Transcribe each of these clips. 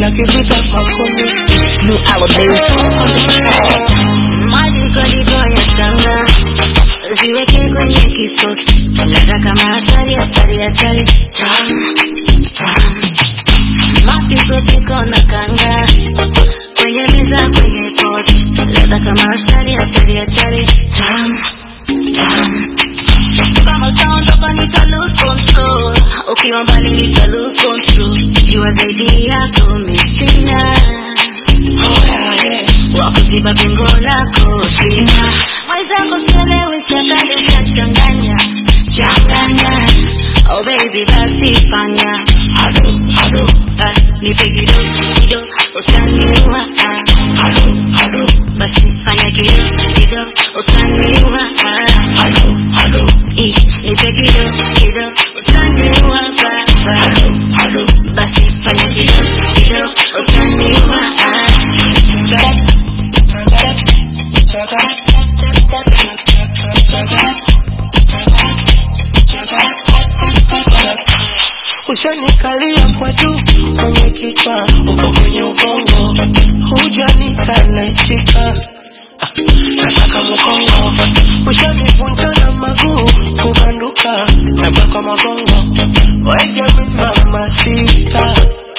na kivita makoni New Alabama on the track. Majikoliko ya kanga ziweke kwenye kisosi, ladha kama hatari hatari hatari, tam tam. Mapikopiko na kanga kwenye meza kwenye pochi, ladha kama hatari hatari hatari, tam tam. Kama utaondoka nita lose control, ukiwa mbali nita lose control, jua zaidi yako misina wakuziba pengo lako sina mwenzako sielewi chakali chachanganya changanya oh baby basi fanya halo halo ah, nipe kido kido utaniua ah, halo halo basi fanya kido kido utaniua ah, halo halo eh, nipe kido kido utaniua baba halo halo basi fanya kido kido utaniua ah. Ushanikalia kwa juu kwenye kichwa, uko kwenye ubongo, hujanita naitika nataka mkongo, ushanivunja na maguu kubanduka, nabaka magongo, weje mama sita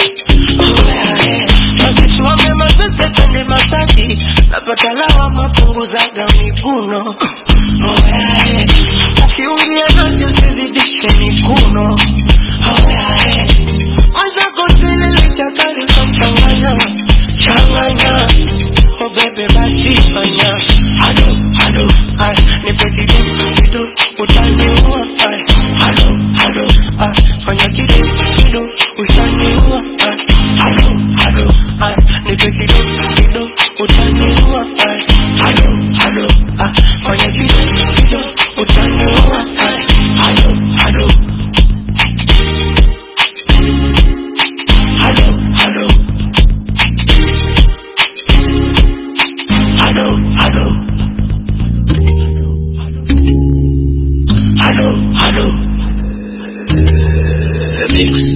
Wakichuame mazese kwenye masaji napata lawa mapunguzaga miguno Oyae, ukiungia nasi usizidishe mikuno Oyae, mwenzako silili chakali kwa mchanganya changanya Oh bebe basi fanya halo halo ay nipe kidogo kidogo utaniua ay halo halo ay fanya kidogo kidogo utaniua ay halo halo ay nipe kidogo kidogo utaniua ay halo halo ay fanya kidogo kidogo utaniua ay halo halo halo halo halo halo halo halo The mix.